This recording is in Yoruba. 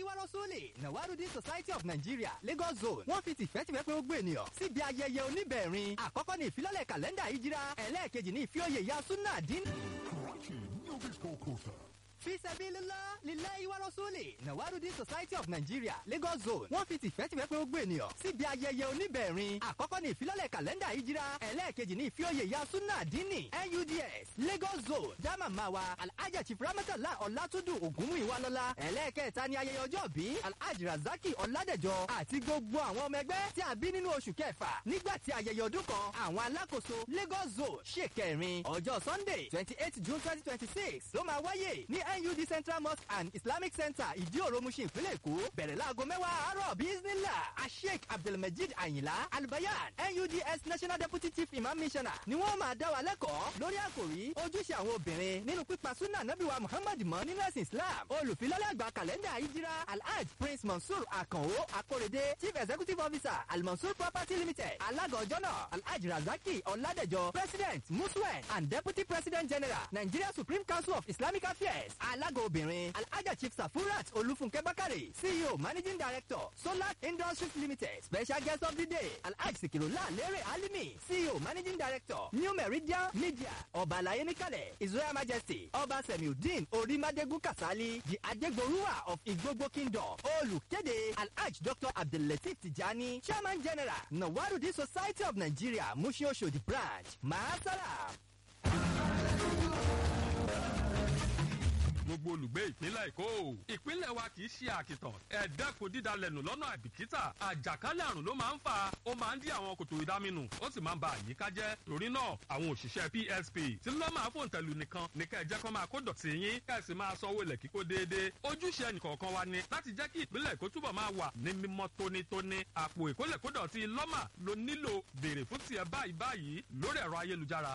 lillahi wa rasuli nawarudi society of nigeria lagos zone wọ́n fi tìfẹ́tìfẹ́ pé ó gbé ènìyàn síbi ayẹyẹ oníbẹ̀rin àkọ́kọ́ ní ìfilọ́lẹ̀ kàlẹ́ndà ìjírá ẹlẹ́ẹ̀kejì ní ìfíòye ìyá súnà dín. Karachi Nobisco Kota. fi sabilillah lillahi wa rasuli nawarudi society of nigeria lagos zone wọ́n fi tìfẹ́tìfẹ́ pé ó gbé ènìyàn síbi ayẹyẹ oníbẹ̀rin àkọ́kọ́ ní ìfilọ́lẹ̀ kàlẹ́ndà ìjírá ẹlẹ́ẹ̀kejì ní ìfíòye ìyá súnà dínì nuds lagos zone jama mawa alhaja chief ramatala ọlátúndù ògúnmùíwá lọ́lá ẹlẹ́ẹ̀kẹta ní ayẹyẹ ọjọ́ bí alhaji razaki ọládẹjọ àti gbogbo àwọn ọmọ ẹgbẹ́ tí a bí nínú oṣù kẹfà nígbà tí ayẹyẹ ọdún kan àwọn alákòóso lagos zone ṣe kẹrin ọjọ́ sunday twenty eight june twenty twenty six ló máa wáyé ní nud central mosque and islamic center ìdíòrò mushin ìpínlẹ̀ èkó bẹ̀rẹ̀ láago mẹ́wàá àárọ̀ bismillah asheik abdulmajid ayinla albayan nuds national deputy chief imam missioner ni wọ́n máa dá wa lẹ́kọ̀ọ́ lórí àkòrí ojúṣe àwọn obìnrin nínú pípa súnà nábìwá muhammad mọ́ nínú ẹ̀sìn islam olùfilọ́lẹ̀ àgbà kàlẹ́ndà ìjírá alhaj prince mansour akanwo akorede chief executive officer almansour property limited alága ọjọ́ náà alhaj razaki ọ̀làdẹ̀jọ president muswen and deputy president general nigeria supreme council of islamic affairs alága obìnrin alhaja chief safurat olúfúnkẹ́ bákàrẹ̀ ceo managing director solar industries limited special guest of the day alhaj sikirula lere alimi ceo managing director new meridian media ọba àlàyé níkàlẹ̀ his royal majesty ọba semiudeen orímadégún kasali the adegboruwa of igbogbo kingdom olùkéde alhaj dr abdullateef tijani chairman general nawarudi society of nigeria mushi oshodi branch maasara. gbogbo olùgbé ìpínlẹ̀ èkó ìpínlẹ̀ wa kì í ṣe àkìtàn ẹ̀ẹ́dẹ́kun dídalẹ̀nù lọ́nà àìbìkítà àjàkálẹ̀ àrùn ló máa ń fà ó máa ń dí àwọn kòtò ìdáminù ó sì máa ń ba àyíká jẹ́ torí náà àwọn òṣìṣẹ́ psp tí lọ́ máa fòun tẹ̀lú nìkan ní kẹ́ ẹ jẹ́ kó máa kó dọ̀tí yín kẹ́ ẹ sì máa sanwó ilẹ̀ kíkó déédéé ojúṣe ẹnìkọ̀ọ̀kan wa ni láti jẹ́ kí ìpínlẹ̀ èkó túbọ̀ máa wà ní mímọ́ tónítóní àpò ìkólẹ̀kódọ̀tí lọ́mà ló nílò béèrè fún tiẹ̀ báyìí báyìí lórí ẹ̀rọ ayélujára